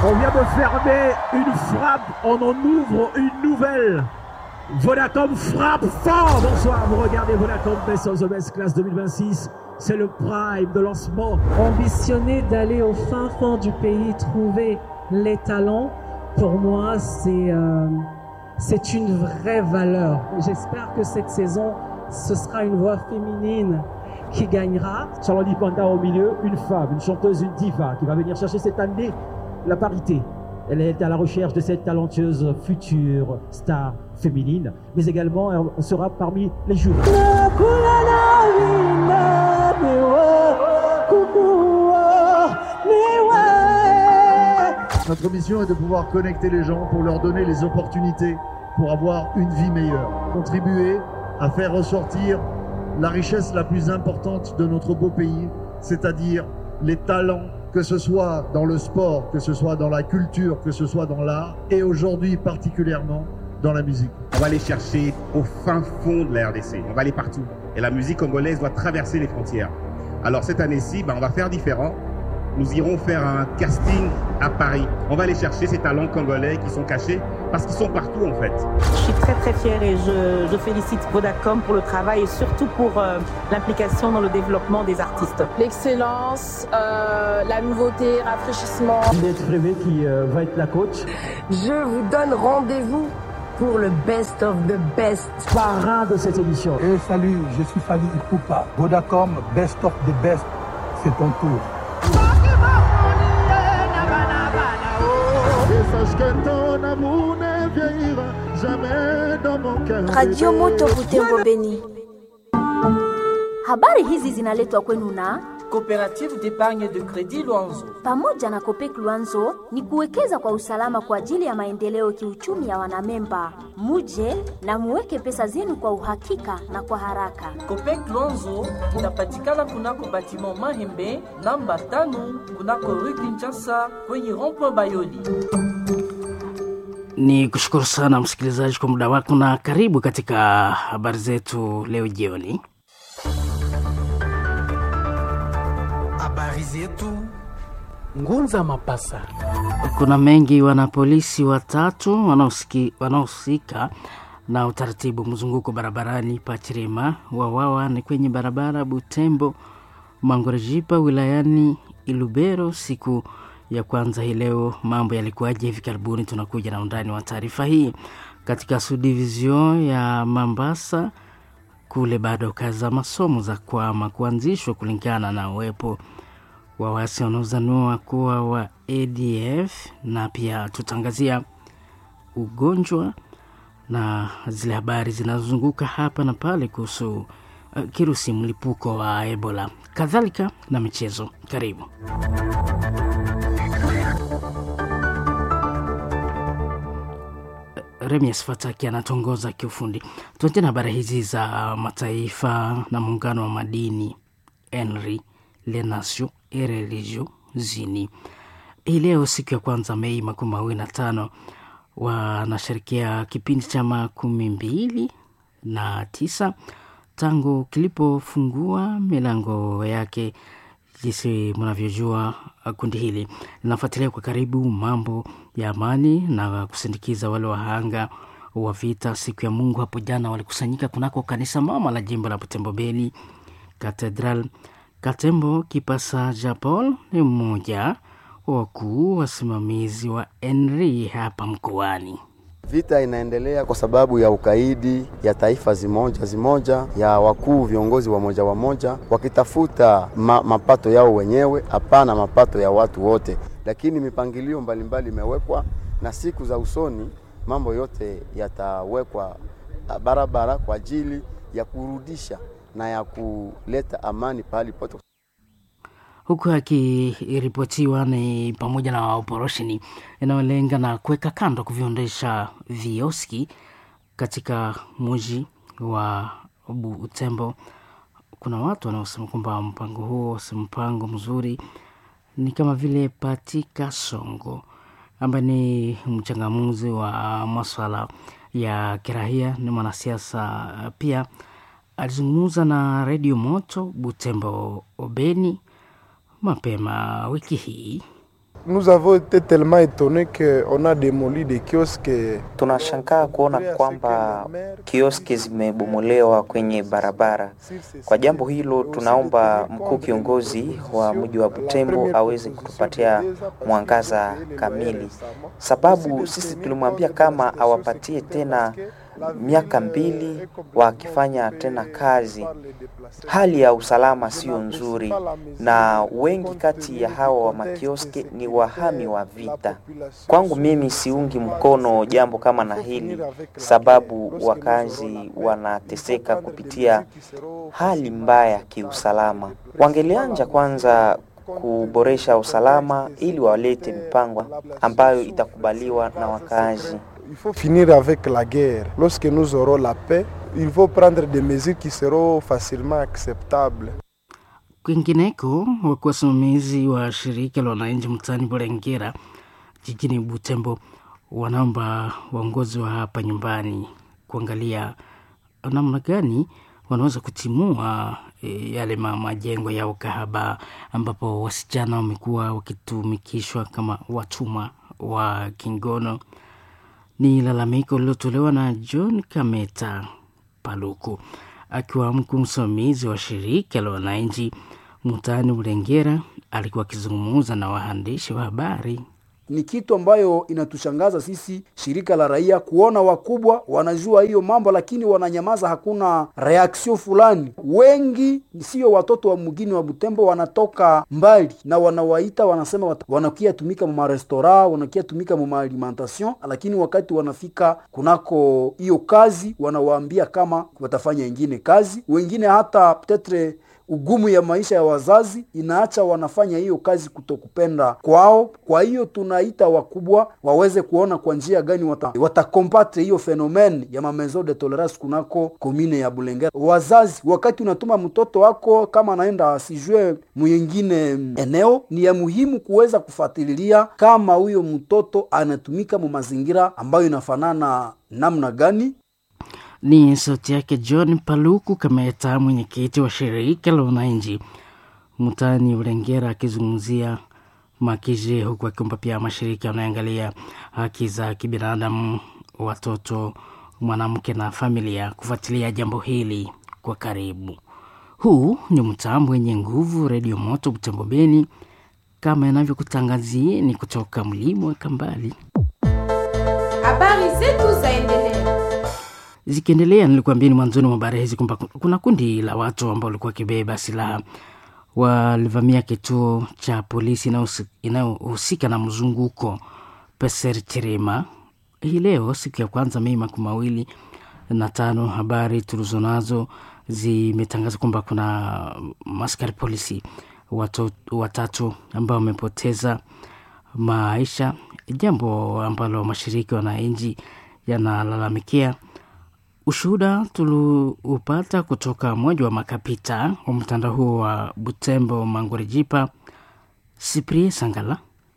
On vient de fermer une frappe, on en ouvre une nouvelle. Vodacom frappe fort. Bonsoir, vous regardez Vodacom Best of the Best Class 2026. C'est le prime de lancement. Ambitionner d'aller au fin fond du pays, trouver les talents, pour moi, c'est euh, c'est une vraie valeur. J'espère que cette saison, ce sera une voix féminine qui gagnera. Charlotte Panda au milieu, une femme, une chanteuse, une diva qui va venir chercher cette année la parité. Elle est à la recherche de cette talentueuse future star féminine, mais également elle sera parmi les jurys. Notre mission est de pouvoir connecter les gens pour leur donner les opportunités pour avoir une vie meilleure. Contribuer à faire ressortir la richesse la plus importante de notre beau pays, c'est-à-dire les talents, que ce soit dans le sport, que ce soit dans la culture, que ce soit dans l'art, et aujourd'hui particulièrement dans la musique. On va aller chercher au fin fond de la RDC, on va aller partout. Et la musique congolaise doit traverser les frontières. Alors cette année-ci, ben, on va faire différent. Nous irons faire un casting à Paris. On va aller chercher ces talents congolais qui sont cachés parce qu'ils sont partout en fait. Je suis très très fière et je, je félicite Vodacom pour le travail et surtout pour euh, l'implication dans le développement des artistes. L'excellence, euh, la nouveauté, rafraîchissement. Juliette Frévé qui euh, va être la coach. Je vous donne rendez-vous pour le best of the best. Parrain de cette émission. Et salut, je suis Fali Ipupa. Vodacom, best of the best, c'est ton tour. Radio Moto Butembo Beni. Habari hizi zinaletwa kwenu na Coopérative d'épargne de crédit Luanzo. pamoja na Kopek Luanzo ni kuwekeza kwa usalama kwa ajili ya maendeleo kiuchumi ya wanamemba. Muje na muweke pesa zenu kwa uhakika na kwa haraka. Copec Luanzo inapatikana kunako batiment Mahembe namba tano kunako rue Kinshasa kwenye rond-point Bayoli. Ni kushukuru sana msikilizaji kwa muda wako na karibu katika habari zetu leo jioni. Habari zetu Ngunza Mapasa. Kuna mengi, wanapolisi watatu wanaosiki- wanaohusika na utaratibu mzunguko barabarani Pachirima wawawa ni kwenye barabara Butembo Mangorejipa wilayani Ilubero siku ya kwanza hii leo. Mambo yalikuwaje hivi karibuni? Tunakuja na undani wa taarifa hii katika subdivision ya Mambasa kule bado kazi za masomo za kwama kuanzishwa kulingana na uwepo wa waasi wanaozaniwa kuwa wa ADF, na pia tutangazia ugonjwa na zile habari zinazozunguka hapa na pale kuhusu uh, kirusi mlipuko wa Ebola, kadhalika na michezo. Karibu. Remias Fataki anatongoza kiufundi. Tuanze na habari hizi za mataifa na muungano wa madini ENRI les nations et religions unies. Hii leo siku ya kwanza Mei makumi mawili na tano wanasherekea kipindi cha makumi mbili na tisa tangu kilipofungua milango yake. Jinsi mnavyojua, kundi hili linafuatilia kwa karibu mambo ya amani na kusindikiza wale wahanga wa vita. Siku ya Mungu hapo jana walikusanyika kunako kanisa mama la jimbo la Butembo Beni Cathedral. Katembo Kipasa Japol ni mmoja wa wakuu wasimamizi wa ENRI hapa mkoani. Vita inaendelea kwa sababu ya ukaidi ya taifa zimoja zimoja ya wakuu viongozi wa moja wa moja wakitafuta ma, mapato yao wenyewe, hapana mapato ya watu wote. Lakini mipangilio mbalimbali imewekwa na siku za usoni mambo yote yatawekwa barabara kwa ajili ya kurudisha na ya kuleta amani pahali pote. Huku akiripotiwa ni pamoja na operesheni inayolenga na kuweka kando kuviondesha vioski katika mji wa Butembo. Kuna watu wanaosema kwamba mpango huo si mpango mzuri, ni kama vile Patika Songo ambaye ni mchangamuzi wa maswala ya kirahia, ni mwanasiasa pia alizungumza na redio Moto Butembo Obeni mapema wiki hii. Nous avons été tellement étonnés qu'on a démoli des kiosques. Tunashangaa kuona kwamba kioski zimebomolewa kwenye barabara. Kwa jambo hilo, tunaomba mkuu kiongozi wa mji wa Butembo aweze kutupatia mwangaza kamili, sababu sisi tulimwambia kama awapatie tena miaka mbili wakifanya tena kazi. Hali ya usalama sio nzuri, na wengi kati ya hawa wa makioske ni wahami wa vita. Kwangu mimi siungi mkono jambo kama na hili, sababu wakazi wanateseka kupitia hali mbaya kiusalama. Wangelianja kwanza kuboresha usalama ili walete mipango ambayo itakubaliwa na wakazi. Il faut finir avec la guerre. Lorsque nous aurons la paix, il faut prendre des mesures qui seront facilement acceptables. Kwingineko, wakuwa wasimamizi wa shirika la wananchi mtaani Bulengera jijini Butembo wanaomba waongozi wa hapa nyumbani kuangalia namna gani wanaweza kutimua e, yale ma- majengo ya ukahaba ambapo wasichana wamekuwa wakitumikishwa kama watumwa wa kingono. Ni lalamiko lililotolewa na John Kameta Paluku akiwa mkuu msimamizi wa shirika la wananchi mtaani Bulengera. Alikuwa akizungumza na waandishi wa habari. ni kitu ambayo inatushangaza sisi shirika la raia kuona wakubwa wanajua hiyo mambo lakini wananyamaza, hakuna reaction fulani. Wengi sio watoto wa mgini wa Butembo, wanatoka mbali na wanawaita, wanasema wat- wanakia tumika mu marestora, wanakia tumika mu alimentation, lakini wakati wanafika kunako hiyo kazi wanawaambia kama watafanya ingine kazi. Wengine hata petetre ugumu ya maisha ya wazazi inaacha wanafanya hiyo kazi kutokupenda kwao. Kwa hiyo tunaita wakubwa waweze kuona kwa njia gani wata, watakombatre hiyo fenomen ya mamezo de tolerance kunako komine ya Bulengera. Wazazi, wakati unatuma mtoto wako kama anaenda asijue mwingine eneo, ni ya muhimu kuweza kufuatilia kama huyo mtoto anatumika mu mazingira ambayo inafanana namna gani Ni sauti yake John Paluku Kameta, mwenyekiti wa shirika la wananchi mtaani Ulengera, akizungumzia Makije, huku akiomba pia mashirika yanayoangalia haki za kibinadamu, watoto, mwanamke na familia kufuatilia jambo hili kwa karibu. Huu ni mtambo wenye nguvu, Redio Moto Butembo Beni, kama inavyokutangazieni kutoka mlima wa Kambali. Habari zetu zaendelea. Zikiendelea, nilikuambieni mwanzoni mwa habari hizi kwamba kuna kundi la watu ambao walikuwa wakibeba silaha walivamia kituo cha polisi inayohusi- inayohusika na mzunguko Peser Chirima hii leo, siku ya kwanza Mei makumi mawili na tano. Habari tulizonazo zimetangaza kwamba kuna maskari polisi watu, watatu ambao wamepoteza maisha, jambo ambalo mashirika ya wananchi yanalalamikia. Ushuhuda tuliupata kutoka mmoja wa makapita wa mtandao huo wa Butembo Mangorijipa, Siprie Sangala.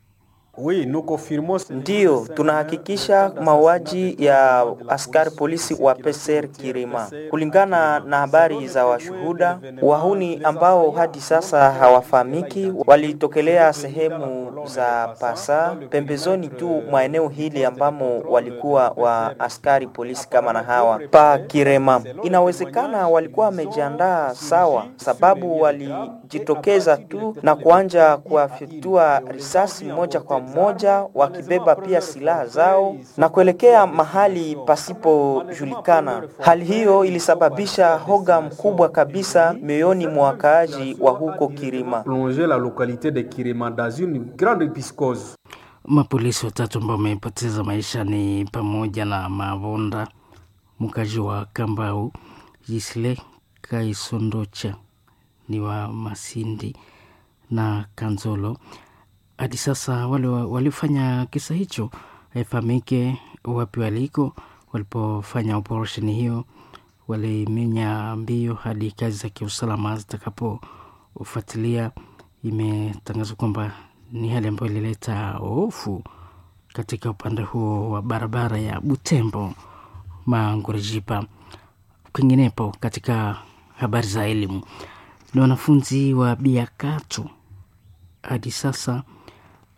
Ndiyo, tunahakikisha mauaji ya askari polisi wa Peser Kirima. Kulingana na habari za washuhuda, wahuni ambao hadi sasa hawafahamiki walitokelea sehemu za Pasa, pembezoni tu mwa eneo hili ambamo walikuwa wa askari polisi kama na hawa pa Kirema. Inawezekana walikuwa wamejiandaa sawa, sababu walijitokeza tu na kuanja kuwafyatua risasi moja kwa moja wakibeba pia silaha zao na kuelekea mahali pasipojulikana. Hali hiyo ilisababisha hoga mkubwa kabisa mioyoni mwa wakaaji wa huko Kirima. plonger la localité de Kirima dans une grande piscose. Mapolisi watatu ambao wamepoteza maisha ni pamoja na Mavonda, mkaji wa Kambau, Jisle Kaisondocha ni wa Masindi na Kanzolo. Hadi sasa wale wa- waliofanya kisa hicho haifahamike wapi waliko. Walipofanya operesheni hiyo, walimenya mbio hadi kazi za kiusalama zitakapofuatilia. Imetangazwa kwamba ni hali ambayo ilileta hofu katika upande huo wa barabara ya Butembo Mangurijipa. Kwinginepo katika habari za elimu, ni wanafunzi wa Biakato hadi sasa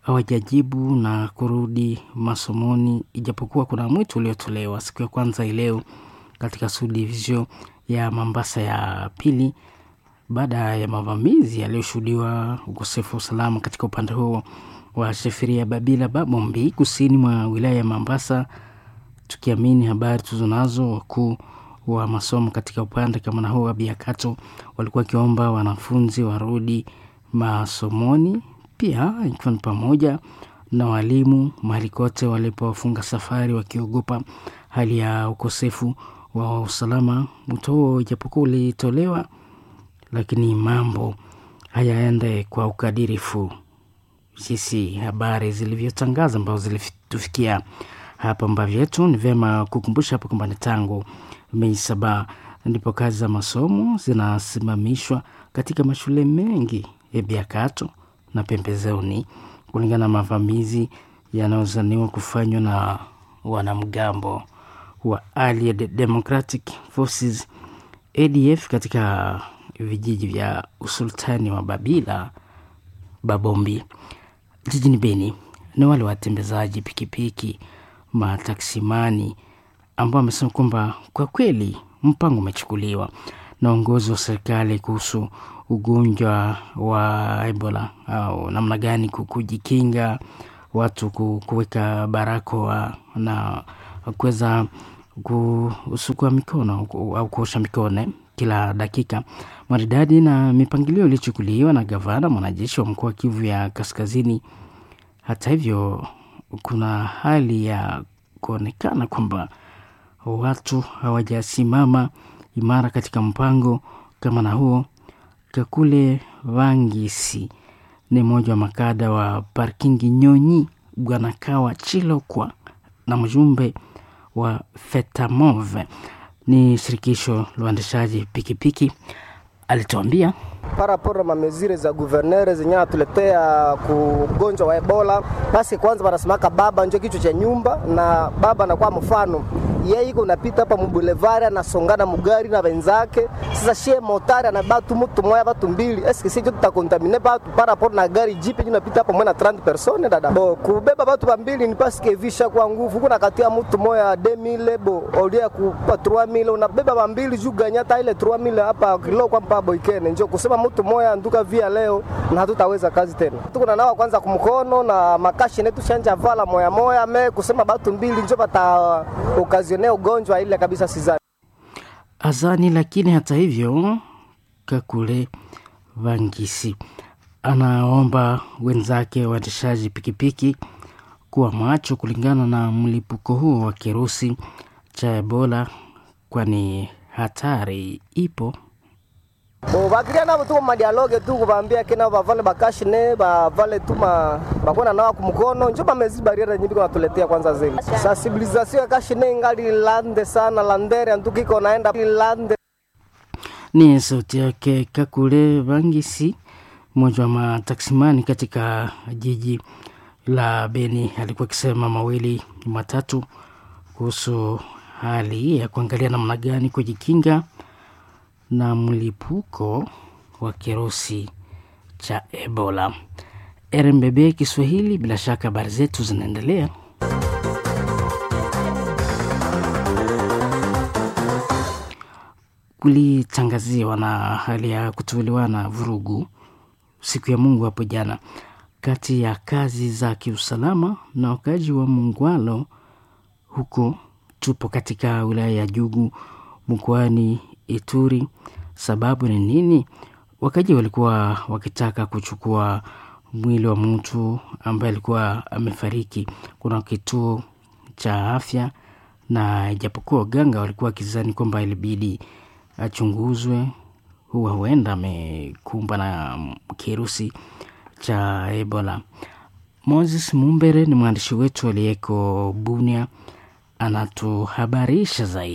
hawajajibu na kurudi masomoni, ijapokuwa kuna mwito uliotolewa siku ya kwanza ileo katika subdivision ya Mombasa ya pili baada ya mavamizi yaliyoshuhudiwa ukosefu wa usalama katika upande huo wa Sheferia Babila Babombi kusini mwa wilaya ya Mombasa. Tukiamini habari tulizonazo, wakuu wa masomo katika upande kama na huo wa Biakato walikuwa wakiomba wanafunzi warudi masomoni, pia ikiwa ni pamoja na walimu mahali kote walipofunga safari wakiogopa hali ya ukosefu wa usalama. Mwito huo ijapokuwa ulitolewa, lakini mambo hayaende kwa ukadirifu jinsi habari zilivyotangaza ambazo zilitufikia hapa Mbavyetu. Ni vyema kukumbusha hapa kwamba ni tangu Mei saba ndipo kazi za masomo zinasimamishwa katika mashule mengi ya Biakato na pembezoni, kulingana na mavamizi yanayozaniwa kufanywa na wanamgambo wa Allied Democratic Forces ADF katika vijiji vya usultani wa Babila Babombi jijini Beni. Ni wale watembezaji pikipiki mataksimani ambao wamesema kwamba kwa kweli mpango umechukuliwa na uongozi wa serikali kuhusu ugonjwa wa Ebola au namna gani kujikinga, watu kuweka barakoa na kuweza kusukua mikono au kuosha mikono kila dakika maridadi na mipangilio iliyochukuliwa na gavana mwanajeshi wa mkoa wa Kivu ya Kaskazini. Hata hivyo, kuna hali ya kuonekana kwamba watu hawajasimama imara katika mpango kama na huo. Kakule Vangisi ni mmoja wa makada wa parkingi Nyonyi Bwanakawa Chilokwa na mjumbe wa Fetamove ni shirikisho la uendeshaji pikipiki alituambia paraporo mamezire za guvernere zenye atuletea kugonjwa wa Ebola. Basi kwanza wanasemaka baba njo kichwa cha nyumba, na baba anakuwa mfano yeye iko unapita hapa mubulevari anasongana mugari na wenzake. Sasa shie motari anabatu mtu moya batu mbili, eske sisi tutakontamine batu paraporo na gari jipe nyo napita hapa mwana 30 persone dada bo kubeba batu bambili ni paske visha kwa nguvu, kuna katia mtu moya 2000 bo olia kupa 3000 unabeba bambili juu ganyata ile 3000 hapa kilo kwa mpabo ikene njo kusema mtu moya nduka via leo na hatutaweza kazi tena. Tuko na nawa kwanza kumkono na makashi netu shanja vala moya moya me kusema batu mbili njo bata okazionea ugonjwa ile kabisa sizani azani. Lakini hata hivyo, Kakule Vangisi anaomba wenzake waendeshaji pikipiki kuwa macho kulingana na mlipuko huo wa kirusi cha Ebola, kwani hatari ipo bo bakiria nabo tuko madialoge tu kubaambia kena bavale bakashine bavale tu bakona nawa kumkono njo bamezi bariera nyingi kunatuletea kwanza zeli sensibilisation ya kashine ingali lande sana landere antukiko naenda lande. Ni sauti yake Kakule Vangisi, mmoja wa mataksimani katika jiji la Beni, alikuwa akisema mawili matatu kuhusu hali ya kuangalia namna gani kujikinga na mlipuko wa kirusi cha Ebola. RMBB Kiswahili, bila shaka habari zetu zinaendelea. Kulitangaziwa na hali ya kutuliwana vurugu siku ya Mungu hapo jana kati ya kazi za kiusalama na wakazi wa Mungwalo huko tupo katika wilaya ya Jugu mkoani Ituri. Sababu ni nini? Wakaji walikuwa wakitaka kuchukua mwili wa mtu ambaye alikuwa amefariki. Kuna kituo cha afya, na ijapokuwa waganga walikuwa wakizani kwamba ilibidi achunguzwe, huwa huenda amekumba na kirusi cha Ebola. Moses Mumbere ni mwandishi wetu aliyeko Bunia, anatuhabarisha zaidi.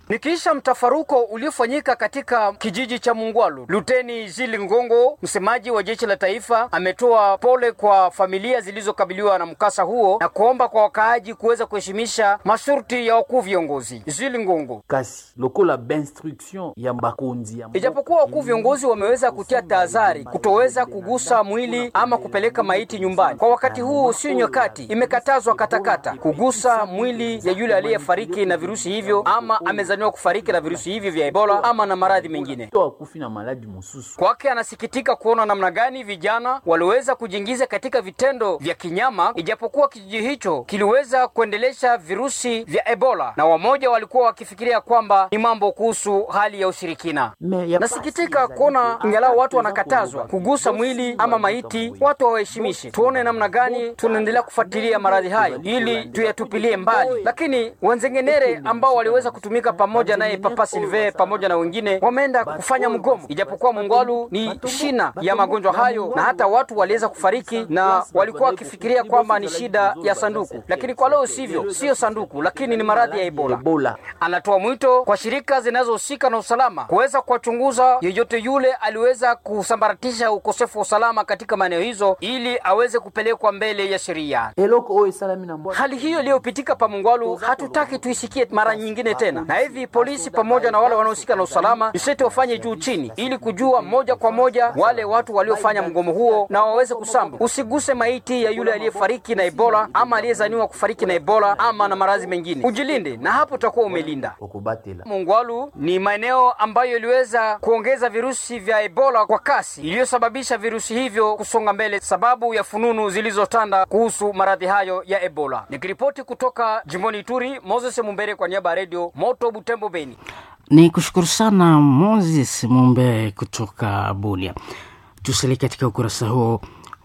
Nikiisha mtafaruko uliofanyika katika kijiji cha Mungwalu, Luteni Jili Ngongo, msemaji wa jeshi la taifa, ametoa pole kwa familia zilizokabiliwa na mkasa huo na kuomba kwa wakaaji kuweza kuheshimisha masharti ya wakuu viongozi. Jili Ngongo: kasi lokola b'instruction ya bakonzi ya ijapokuwa wakuu viongozi wameweza kutia tahadhari kutoweza kugusa mwili ama kupeleka maiti nyumbani kwa wakati huu, sio nyakati, imekatazwa katakata kugusa mwili ya yule aliyefariki na virusi hivyo ama amezaniwa kufariki na virusi hivyo vya Ebola ama na maradhi mengine. akufi na maladi mususu. Kwake anasikitika kuona namna gani vijana waliweza kujiingiza katika vitendo vya kinyama, ijapokuwa kijiji hicho kiliweza kuendelesha virusi vya Ebola, na wamoja walikuwa wakifikiria kwamba ni mambo kuhusu hali ya ushirikina. Nasikitika kuona ingalau watu wanakatazwa kugusa mwili ama maiti, watu wawaheshimishe. Tuone namna gani tunaendelea kufuatilia maradhi hayo ili tuyatupilie mbali, lakini wenzengenere ambao waliweza kutumika pamoja naye Papa Silve pamoja na wengine wameenda kufanya mgomo, ijapokuwa Mungwalu ni shina ya magonjwa hayo, na hata watu waliweza kufariki na walikuwa wakifikiria kwamba ni shida ya sanduku, lakini kwa leo sivyo, sio sanduku, lakini ni maradhi ya Ebola. Ebola. Anatoa mwito kwa shirika zinazohusika na usalama kuweza kuwachunguza yeyote yule aliweza kusambaratisha ukosefu wa usalama katika maeneo hizo ili aweze kupelekwa mbele ya sheria. eloko oyo esalami na mbwa Hali hiyo iliyopitika pa Mungwalu hatutaki tuisikie mara nyingine tena, na hivi polisi pamoja na wale wanaohusika na usalama isete wafanye juu chini, ili kujua moja kwa moja wale watu waliofanya mgomo huo na waweze kusamba. Usiguse maiti ya yule aliyefariki na Ebola ama aliyezaniwa kufariki na Ebola ama na maradhi mengine, ujilinde na hapo utakuwa umelinda. okubatela Mungwalu ni maeneo ambayo iliweza kuongeza virusi vya Ebola kwa kasi iliyosababisha virusi hivyo kusonga mbele, sababu ya fununu zilizotanda kuhusu maradhi hayo ya Ebola. Nikiripoti kutoka jimboni Ituri, Moses Mumbere kwa niaba ya redio Moto Butembo, Beni. Ni kushukuru sana Moses Mumbe kutoka Bunia. Tusalie katika ukurasa huo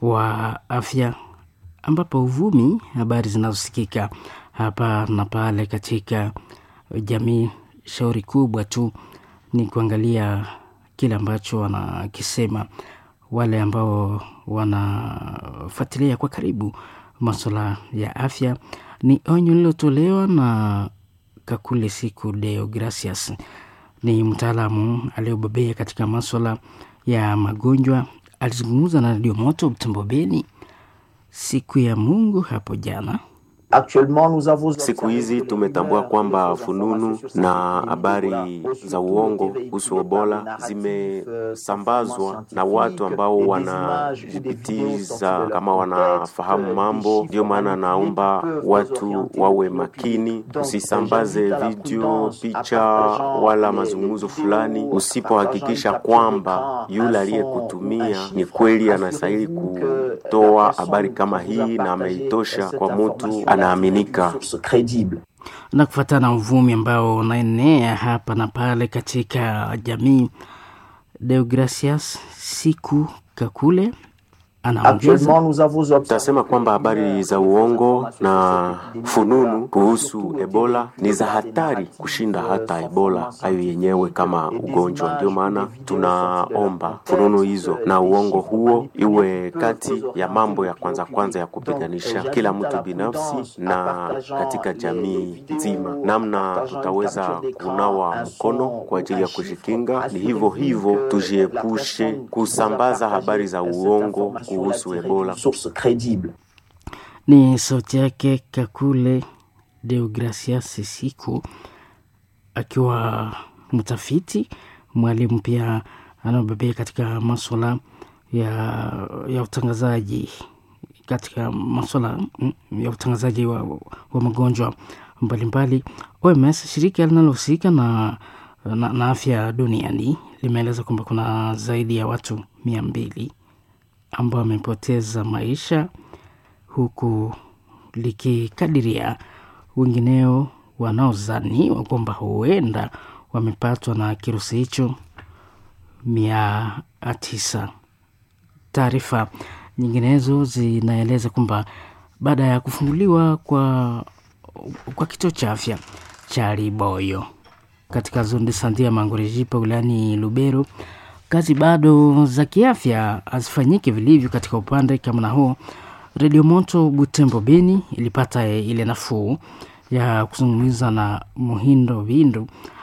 wa afya, ambapo uvumi, habari zinazosikika hapa na pale katika jamii, shauri kubwa tu ni kuangalia kile ambacho wanakisema wale ambao wanafuatilia kwa karibu masuala ya afya. Ni onyo lililotolewa na Kakule Siku Deo Gracias, ni mtaalamu aliyobobea katika maswala ya magonjwa. Alizungumza na Radio Moto Butembo Beni siku ya Mungu hapo jana. Siku hizi tumetambua kwamba fununu na habari za uongo kuhusu Ebola zimesambazwa na watu ambao wanajipitiza kama wanafahamu mambo. Ndio maana naomba watu wawe makini, usisambaze video, picha wala mazungumzo fulani usipohakikisha kwamba yule aliyekutumia ni kweli anastahili kutoa habari kama hii na ameitosha kwa mtu anaaminika. na kufuatana na uvumi ambao unaenea hapa na pale katika jamii. Deogracias Siku Kakule anaongeza Tasema kwamba habari za uongo na fununu kuhusu Ebola ni za hatari kushinda hata Ebola hayo yenyewe kama ugonjwa. Ndio maana tunaomba fununu hizo na uongo huo iwe kati ya mambo ya kwanza kwanza ya kupiganisha kila mtu binafsi na katika jamii nzima. Namna tutaweza kunawa mkono kwa ajili ya kujikinga, ni hivyo hivyo tujiepushe kusambaza habari za uongo kuhusu Ebola. ni sauti yake Kakule Deogracias Siku akiwa mtafiti mwalimu pia anaobebea katika maswala ya, ya utangazaji katika maswala mm, ya utangazaji wa, wa magonjwa mbalimbali. OMS, shirika linalohusika na, na, na afya duniani limeeleza kwamba kuna zaidi ya watu mia mbili ambao wamepoteza maisha huku likikadiria wengineo wanaozaniwa kwamba huenda wamepatwa na kirusi hicho mia tisa. Taarifa nyinginezo zinaeleza kwamba baada ya kufunguliwa kwa, kwa kituo cha afya cha Liboyo katika zone de sante ya Mangorejipa wilayani Lubero, kazi bado za kiafya hazifanyiki vilivyo katika upande kama na huo. Redio Moto Butembo Beni ilipata ile nafuu ya kuzungumza na Muhindo Vindu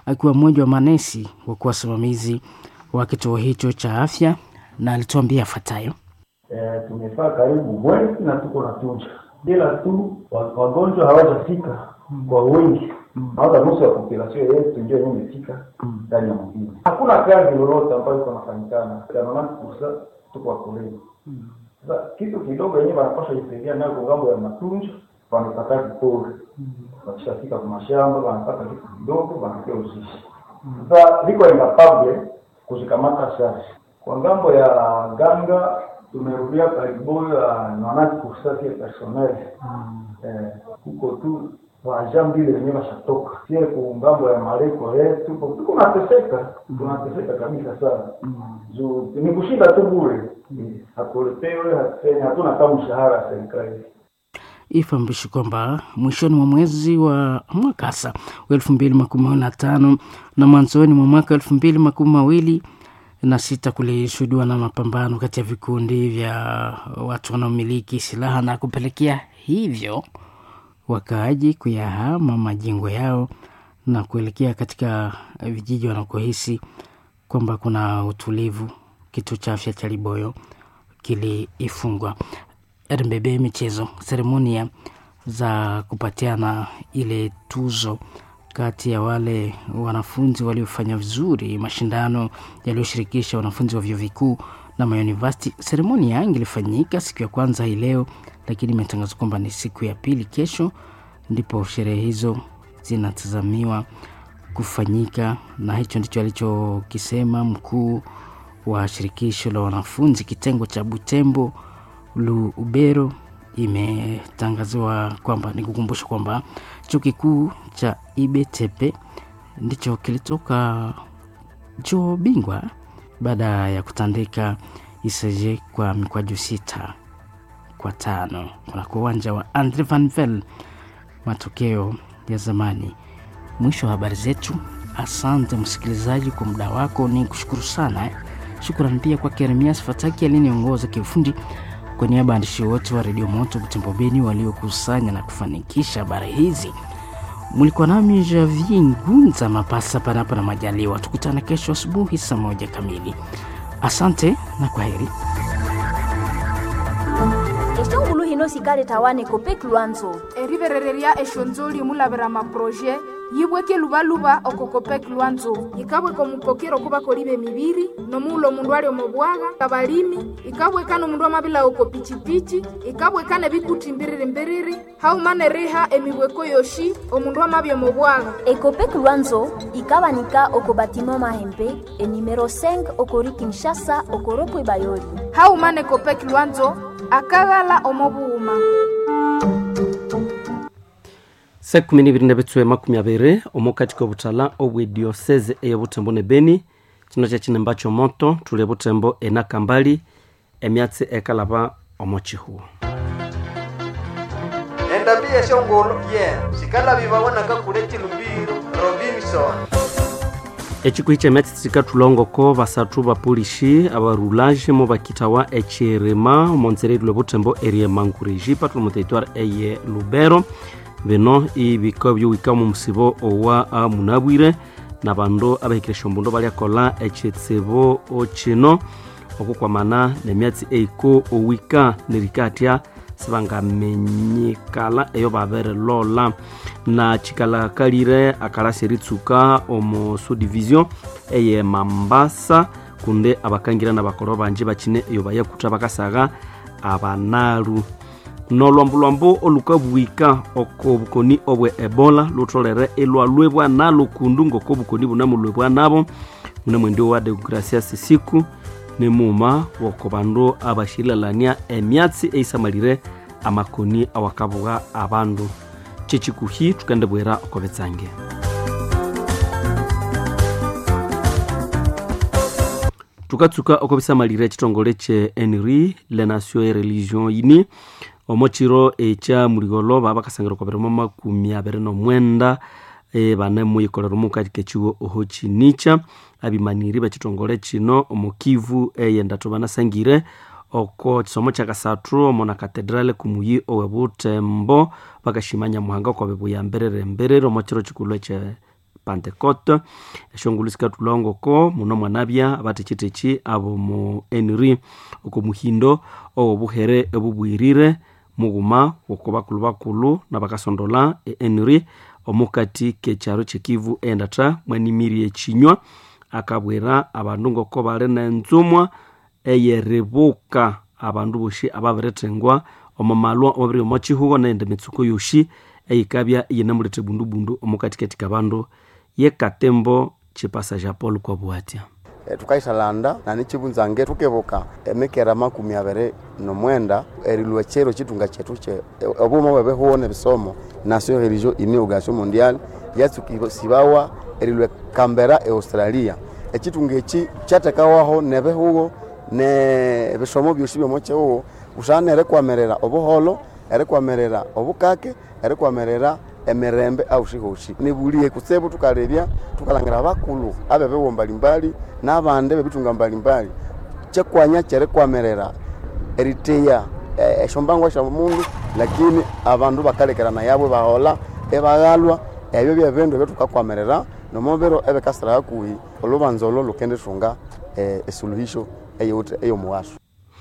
akiwa mmoja wa manesi wa kuwa wasimamizi wa kituo hicho cha afya, na alituambia afuatayo. E, tumefaa karibu mwezi na tuko na tunja, ila tu wagonjwa hawajafika kwa wingi hata nusu ya populasio yetu ndio yenye imefika ndani ya mjini. Hakuna kazi lolote ambayo iko nafanyikana kanonati kursa tuko wakulima. Sasa kitu kidogo yenyewe wanapasha jisaidia nayo kwa ngambo ya matunjo, wanapata kipori wakishafika kwa mashamba wanapata kitu kidogo, wanakia uzishi. Sasa liko incapable kuzikamata shashi kwa ngambo ya ganga tumerudia karibu ya nonati kursa kia personnel eh, huko tu waja mbili wenyewe washatoka sie kungambo ya mareko yetu tuko nateseka tunateseka kabisa sana juu ni kushinda tu bure hakuletewe hatuseni hatuna kama mshahara ya serikali Ifahamishwe kwamba mwishoni mwa mwezi wa mwakasa wa elfu mbili makumi mawili na tano na mwanzoni mwa mwaka elfu mbili makumi mawili na sita kulishuhudiwa na mapambano kati ya vikundi vya watu wanaomiliki silaha na kupelekea hivyo wakaaji kuyahama majengo yao na kuelekea katika vijiji wanakohisi kwamba kuna utulivu. Kituo cha afya cha Liboyo kiliifungwa. RBB michezo, seremonia za kupatiana ile tuzo kati ya wale wanafunzi waliofanya vizuri mashindano yaliyoshirikisha wanafunzi wa vyuo vikuu na mauniversity. Seremonia ingilifanyika siku ya kwanza hii leo, lakini imetangazwa kwamba ni siku ya pili kesho, ndipo sherehe hizo zinatazamiwa kufanyika, na hicho ndicho alichokisema mkuu wa shirikisho la wanafunzi kitengo cha Butembo Lubero. Imetangaziwa kwamba ni kukumbusha kwamba chuo kikuu cha IBTP ndicho kilitoka chuo bingwa baada ya kutandika ISG kwa mikwaju sita kwa tano kunako uwanja wa Andre Van Vel, matokeo ya zamani. Mwisho wa habari zetu. Asante msikilizaji kwa muda wako, ni kushukuru sana. Shukrani pia kwa Keremias Fataki aliyeniongoza kiufundi. Kwa niaba ya waandishi wote wa Redio Moto Butembo Beni waliokusanya na kufanikisha habari hizi, mlikuwa nami Javi Ngunza Mapasa, panapo na majaliwa. Tukutane kesho asubuhi saa moja kamili. Asante na kwa heri. eshongulu hino sikale tawane kopek lwanzo eriverereria eshonzoli mulavera maproje yibweke luvaluva okokopek lwanzo ikabweka omupokero kuba koliva emiviri nomuula omundu ali omubwaga abalimi ikabweka nomundu amabila oko pichipichi ikabweka nebikuti mbiriri mbiriri haumane riha emibweko yoshi omundu amabya omubwaga ekopek lwanzo ikabanika oko batima mahembe enimero 5 okori kinshasa okoropo bayoli haumane kopek lwanzo akaghala omobuuma saa kumi nibiri nebetsue makumi abiri omukati kobutala obwe diosese eye butembo ne beni kino kyekinemba kyomoto tuli butembo enakambali emyatsi ekalaba omo chihuo endambi yeshongolo ye sikalabi babonaka kule chilumbiro robinson ekikuhi kyemyatsi tsikatulongoko basathu bapolishi abarulage mo bakitawa echirima omonzera erilwe butembo erie mangureji patula muteritware eye lubero bino ibika byowika mu musibo owa munabwire na bandu abahikire esyombundu balyakola ekitsibu kino okukwamana nemyatsi eiko owika nerikatya sibangamenyikala eyo babirilola na kikalakalire akalasi eritsuka omu subdivision eye mambasa kunde abakangira nabakoro banji bakine eyo bayakutha bakasaga abanalu nolwambulwambu olukabwika oko obukoni obwe ebola lutolere ilwalwebwa nalo kundu ngoko obukoni bunamulwebwa nabo mune mwendi wa degracias siku nimuma woko bandu abashilalania emyatsi eisamalire amakoni awakabuga abandu kyekikuhi tukendebwera oko betsange tukatsuka oko bisamalire ekitongole kye enri le nation e religion ini omo kiro ekya muligolo baba bakasangira oko birimo makumi abiri nomwenda e, bane muyikolera omukati kekiwo oho kinica abimaniri bekitongole kino omu kivu eyendatu banasangire oko kisomo kyakasathu omo na katedrale kumuyi owe butembo bakashimanya muhanga oko bibuyambirire mbirire omo kiro kikulu ekye pentecote eshongulu sikatulongoko muno mwanabya abatekyiteky abo mu enri oko muhindo owobuhere ebubwirire mughuma woko bakulu bakulu nabakasondola enri omukati kekyaro kyekivu endatha mwanimiri ekinywa akabwira abandu ngoko bali nenzumwa eyeribuka abandu boshi ababirithengwa omumalwa omubiri omo kihuho nende mitsuko yoshi eyikabya iyinemuleta bundubundu omukatikati kabandu yekatembo chipasa ja paul kwabwatya e, tukaisalanda na nichibunzange tukebuka emikera makumi abiri nomwenda erilwa chero chitunga chetu che obuma bwebehuwo nebisomo nation religion ini organisation mondiale yatsukibawa erilwa kambera e australia echitunga eki kyatekawaho nebehuwo ne bisomo byosi byomo chehuwo usana erikwamerera obuholo erikwamerera obukake erikwamerera emirembe aushihoshi nibulie kusebu tukalebya tukalangira bakulu abebewo mbalimbali n'abandi bebitunga mbalimbali kyekwanya kyerikwamerera eriteya eshombangwa sha mundu lakini abandu bakalekerana yabwe bahola ebaghalwa ebyo byebindu ebyetukakwamerera nomubiro ebekasira hakuhi olubanza olo lukendithunga esuluhisho eyomuwaso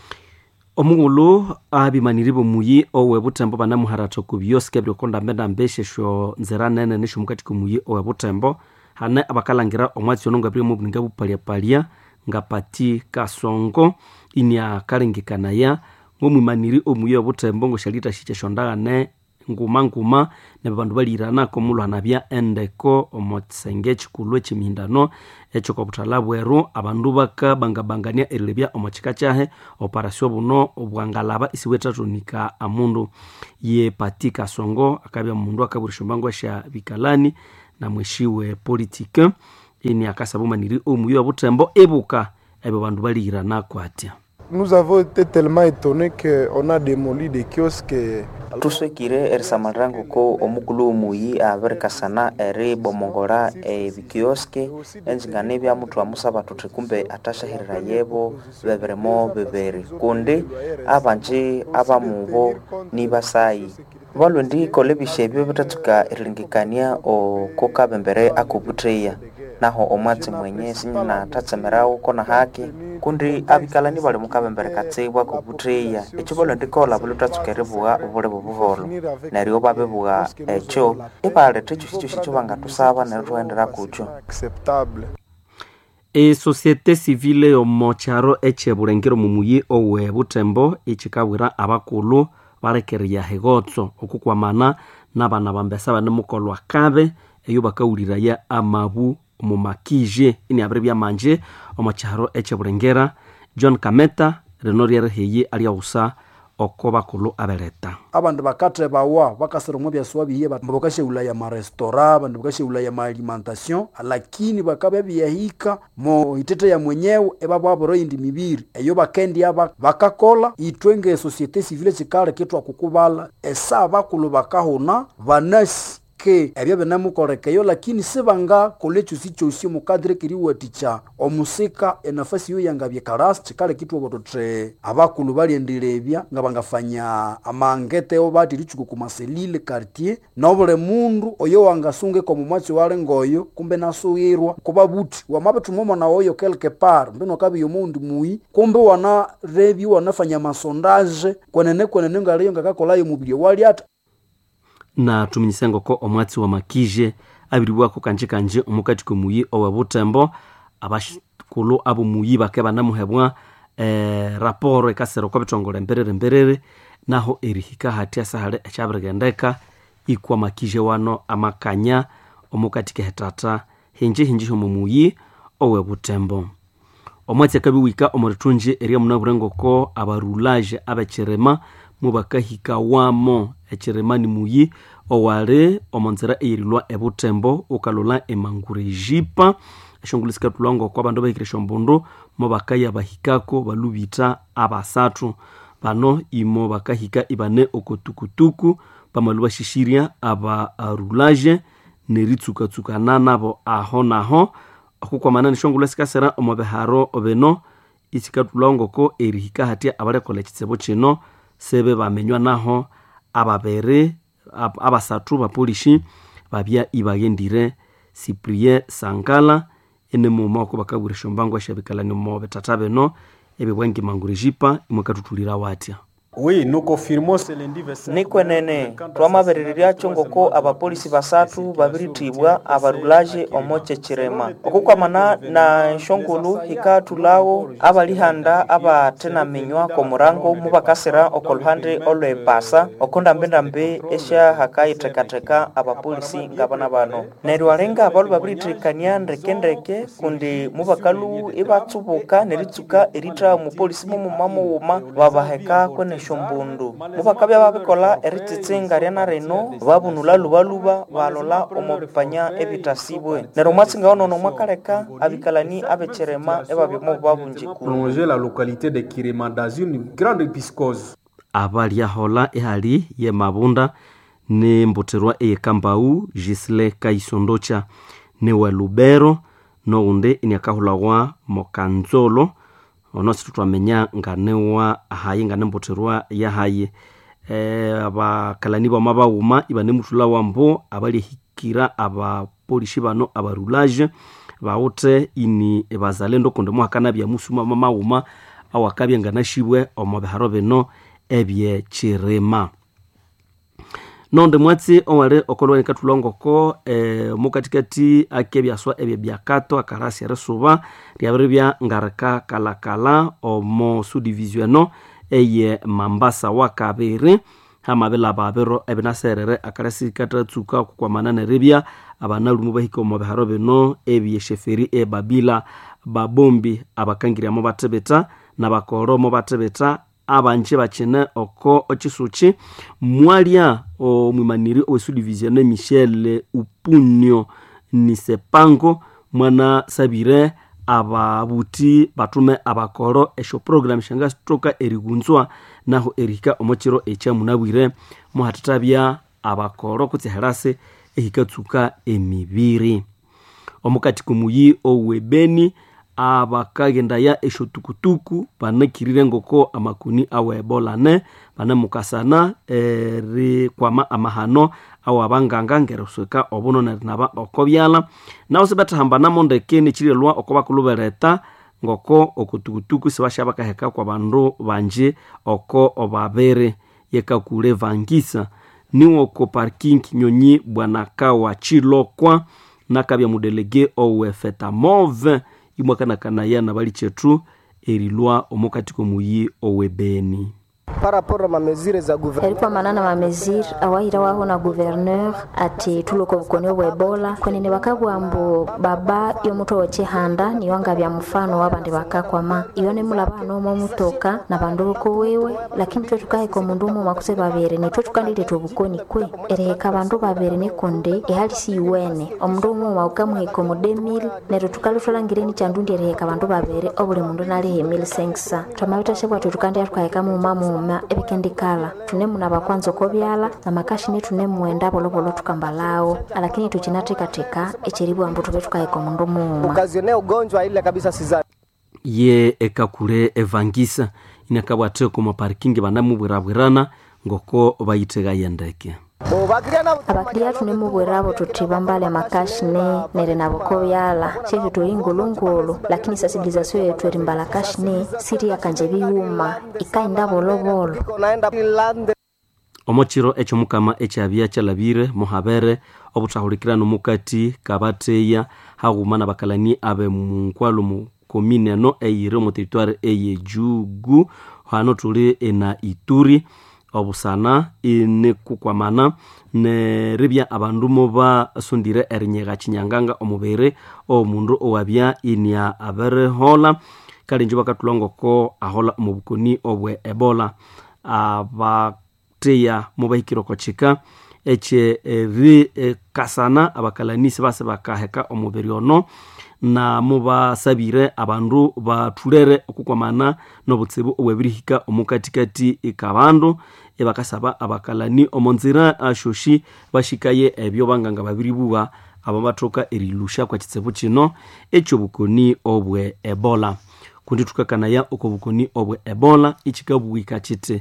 omughulu abimaniri bomuyi owebutembo banamuharatha ku byosi byokondambendambe eshesho nzira nene nisho mukati komuyi owebutembo hane abakalangira omwatsi ono ngabire mubuninga bupaliapalya nga pati kasongo ini akalengekanaya ng'omwimaniri omuyi owebutembo ngoshalita shikyeshondagane nguma nguma nebe bandu baliranako mulwana bya endeko omo kisenge ekikulu ekimihindano ekyokobuthala bweru abandu bakabangabangania erilebya omo kika kyahe operasio buno bwangalaba isiwetatonika amundu ye pati kasongo akabya mundu akabwira shombangwa sha bikalani na mweshiwe politike ini akasaba omaniri omuyi obutembo ebuka ebyo bandu baliranako atya Nous avons été tellement étonnés qu'on a démoli des kiosques. tuswekire erisamalira ko omukulu omuyi abirikasana eribomongora ebikioske enzingane bya mutu amusaba tuthi kumbe atashahirira yebo bebirimo bibiri kundi abanji abamubo ni basayi balwendi kole bisha ebyo bitatsuka erilengekania oko kabembere akobutreya naho omwatsi mwenye sinyina tatsemerawo kona haki kundi abikalani bali mukabembere katsibwa kobutreya ekyo balwendi kola bulitatsuka eribuwa obuli bubuholo neryo babibuwa ekyo ibaletha ekyo sikyo sikyo bangatusaba neryo thuhendera kukyo esosiete civile omo kyaro ekyebulengero mumuyi owe butembo ekikabwira abakulu balekerya hegotso okukwamana nabana bambesa banemukolwa kabe eyo bakawuliraya amabu omu makije ini abiri byamanje omo kyaro ekyebulengera john kameta rino ryeriheyi alyawusa oko bakulu abeleta abandu bakathebawa bakasira omu byasuwa biye bakashaulaya marestora abandu bakashaulaya maalimentation lakini bakabya byahika mo itete ya mwenyewe ebabwabura indi mibiri eyo bakendya bakakola itwe nge societe civile kikale kitwa kukubala esa bakulu bakahuna banasi ke ebyo binemukorekeyo lakini sibangakola ekyo sikyosi mukadire kiriwatikya omusika enafasi yo yanga byekarasi kikale kitwa thuthi abakulu balyendelebya nga bangafanya amangeteo bati lichuku kumaselile quartier nobuli mundu oyo wangasungika omumwatsi wali ngoyo kumbe nasughirwa kuba buti wamabithuma nawo oyo quelque part mbino kabiyo mundi muyi kumbe wana rebi wanafanya masondaje kwenene kwenene ngaliyo ngakakolayo mubili wali ata na tuminyise ngoko omwatsi wa makije abiriwako kanje kanje omukati komuyi owe butembo abakulu abo muyi bake banamuhebwa eh, raporo ekasira oko bitongole mberere mberere naho erihika hati asahale ekyabirigendeka ikwa makije wano amakanya omukati kehetata hinji hinji homo muyi owe butembo omwatsi akabiwika omurithunji eryamunabure ngoko abarulaje abekirima mubakahika wamo ekiremani muyi owali omonzira eyirilwa ebutembo ukalula emangura ejipa eshongulu sikatulwa ngoko abandu abahikire eshombundu mo bakaya bahikako balubita abasathu bano imo bakahika ibane okotukutuku bamalu bashishirya aba arulaje neritsukatsukana nabo aho naho okukwamana neshongulu sikasira omo biharo bino isikatulwa ngoko erihika hatya abalekola ekitsibu kino sebe bamenywa naho ababere ab, abasathu bapolishi babya ibaghendire cyprien sangala ene muma oko bakabwirisha ombango ashabikalani mo betata beno ebibwangi mangurijipa imwe katutulira watya Oui, nous confirmons ce lundi 25 nikwenene twamaberereryacho ngoko abapolisi basatu babiritibwa abarulaje omoche chirema okukwamana na nshongulu hikatulawo abalihanda abatenaminywa komurango mubakasira okoluhande olwepasa okondambendambe esha hakayitekateka abapolisi ngabana bano neryo alenga abalu babiritirikania ndekendeke kundi mubakalu ibatsubuka neritsuka eritra omupolisi mumumamuwuma babaheka kwene shombundu mubakabya babikola eritsitsinga ryana rino babunula lubaluba balola omubipanya ebitasibwe neryo mwatsinga onono mwakaleka abikalani abechirema ebabyomo babunjikulu prolonger la localité de Kirema dans une grande piscose. abalyahola ehali ye mabunda nemboterwa eyekambau gisle kaisondocha newa lubero noundi iniakahulawa mokanzolo ono situtwamenya nganewa hayi nganemboterwa yahayi e, abakalani bama bauma ibanemutula wambo abalyehikira abapolishi bano abarulage bawute ini bazalendo kundi muhakana byamusuma mamauma awakabya nganashibwe omo biharo bino ebyechirima nonde mwatsi owali okolwani katulongoko e, mukatikati ake byaswa ebyo byakato akarasi erisuba ryabiri bya ngarika kalakala omo sudivisiono eye mambasa wa kabiri hamabila babiro ebinaserere akarasi katatsuka kukwamana neribya abanalumu bahika omo biharo bino ebyesheferi ebabila babombi abakangiriamo batebeta nabakoromo batebeta abanje bakine oko okisuki mwalya omwimaniri owesudivision michel upunio nisepango mwana sabire ababuti batume abakoro esho program shanga sitoka erigunzwa naho erihika omokiro ekyamunabwire muhatatabya abakoro kutsiherase ehikatsuka emibiri omukati kumuyi owebeni abakagendaya esho tukutuku banakirire ngoko amakuni awa ebola ne banemukasana erikwama amahano awa abanganga ngerisweka obuno nerinaba oko byala nawo sibethahambana ndeke nikirilwa oko bakulubereta ngoko okutukutuku sibasha bakaheka kwa bandu banje oko obabere yekakule vangisa niwo oko parking nyonyi bwanaka wa chilokwa nakabya mudelege owe fetamove imwakanakanaya na bali chetu erilwa omukati komuyi owebeni paraporo mamezire za guverneur erikwa manana mamezire awahira waho na guverneur ati tuloko bukoni obwa ebola kwenene bakabwambu baba yomuto wechihanda niyo ngabya mfano wabandi bakakwama iyo nemulaba nomo omutoka na bandu boko wewe lakini twe tukaheka omundu umu makuse babiri nitwe tukandileta obukoni kwe eriheka bandu babiri nikundi ihali siyiwene omundu umu waukamuheka omu 2000 neryo tukalutholangireni chandundi eriheka bandu babiri obuli mundu naliha emili sengisa twamabithashe bwatwe tukandya tukaheka muuma muuma ebikendikala tunemuna bakwanza okobyala na makashini tunemwenda bolobolo tukambalawo lakini tuchinatekateka echeribwambu tube tukaheka omundu muuma ukazionea ugonjwa ile kabisa sizani ye ekakule evangisa inakabwate oku maparkingi banamubwirabwirana ngoko bayitegaya ndeke abakiliya tunemubwirabo tuti bambale makashine nere nabo kobyala chetu tuli ngulungulu lakini sensibilisation yetu eri mbala kashine siri yakanje biyuma ikainda bolobolo omokiro ekyomukama ekyabya kyalabire muhabere obuthahulikirano mukati kabateya haghuma nabakalani abe munkwalo mu komine eno eyiri omu teritwari eyejugu hano tuli ena ituri obusana inikukwamana neribya abandu mubasondire erinyega kinyanganga omubiri omundu owabya inia aberihola kale njo bakatulongoko ahola omu bukoni obwe ebola abateya mubahikire oko kika ekye erikasana abakalanisi base bakaheka omubiri ono na mubasabire abandu bathulere okukwamana nobutsibu obwebirihika omukatikati kabandu ebakasaba abakalani omonzira ashoshi bashikaye ebyo banganga babiribuwa aba bathoka erilusha kwa kitsibu kino ekyobukoni obwe ebola kundi thukakanaya oko bukoni obwe ebola ikikabuwika kiti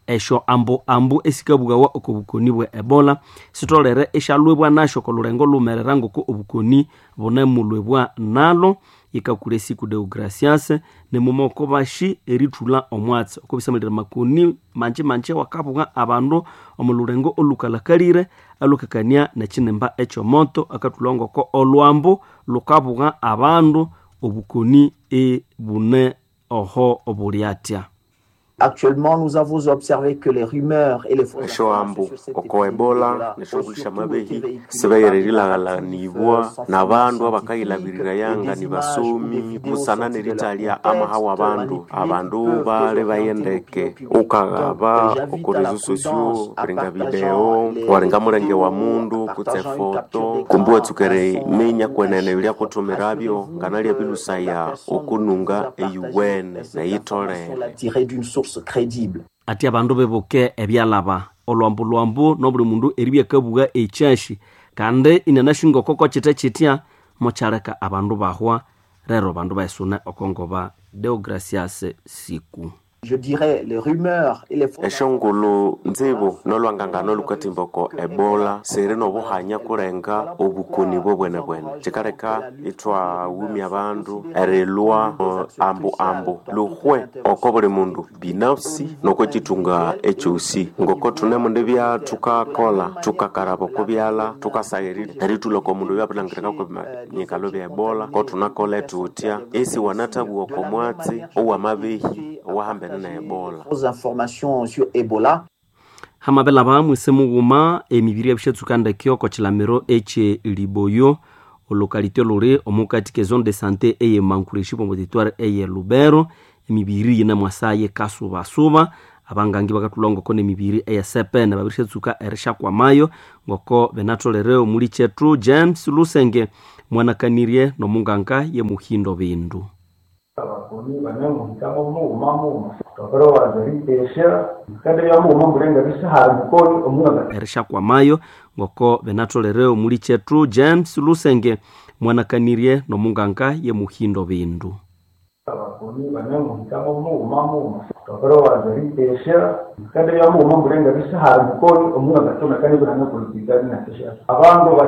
esho ambu ambu esikabugawa oko bukoni bwa ebola sitolere eshalwebwa nasho kolurengo lumerera ngoko obukoni bunemulwebwa nalo ikakula esiku deogracias nemumoko bashi erithula omwatsi oko bisamalira makoni manje manje wakabuga abandu omulurengo olukalakalire alukakania nekinimba ekyomoto akathula ngoko olwambu lukabuga abandu obukoni ebune oho obulyatya Actuellement, nous avons observé que les rumeurs et les fausses esho ambu oko ebola neshogulisha mabehi sibayererilaganibwa na bandu abakayilabirira yanga ni basomi musanane ritalia ama hawa abandu abandu bale bayendeke ukagaba oko rezo sosio kuringa video waringa mulenge wa mundu kutse foto kumbuwe tsukere minya kwenene yulia kutumirabyo nganalya bilusaya okununga eyuwene neyitolele tirées d'une source crédible. ati abandu bebuke ebyalaba olwambu-lwambu nobuli mundu eribyakabuga ekyashi kandi inanashinga okoko kita kitya mokyaleka abandu bahwa rero bandu baisune okongoba deogracias siku Je dirais les rumeurs et les fausses eshongulu nzibu nolwangangano lukatimba oko ebola siri nobuhanya kurenga obukoni bwobwene bwene cikaleka itwawumi abandu erilwa uh, ambu ambu luhwe oko buli mundu binafsi noko citunga ekyosi ngoko tune mundu bya tukakola tukakaraba oko byala tukasayiri eritula oko mundu byapilangirika ko nyikalo bya ebola ko tunakola etutya esi wanatabu oko mwatsi owamabehi owahambene na ebola fausses informations sur Ebola. hamabela bamwise mughuma emibiri ebishatsukandaki oko chilamiro eche liboyo olokalite luri omukati ke zone de santé eye mankureshi pombo territoire eye lubero emibiri yina mwasaye kasubasuba abangangi bakathulwa ngoko nemibiri eye sepene babirishatsuka erishakwamayo ngoko benatholere omuli chetu james lusenge mwanakanirie nomunganga ye muhindo bindu abakoni banyamuhikamo muuma muuma bakora bazaritesha kandi byamuuma murenga bisahara mukoni omwaga erishakwamayo ngoko benatholere omuli chetu james lusenge mwanakanirie nomunganga ye muhindo bindu abakoni banyamuhikamo muuma muuma bakora bazaritesha kandi byamuuma murenga bisahara mukoni omwaga tona kandi banyamupolitika binatesha abandu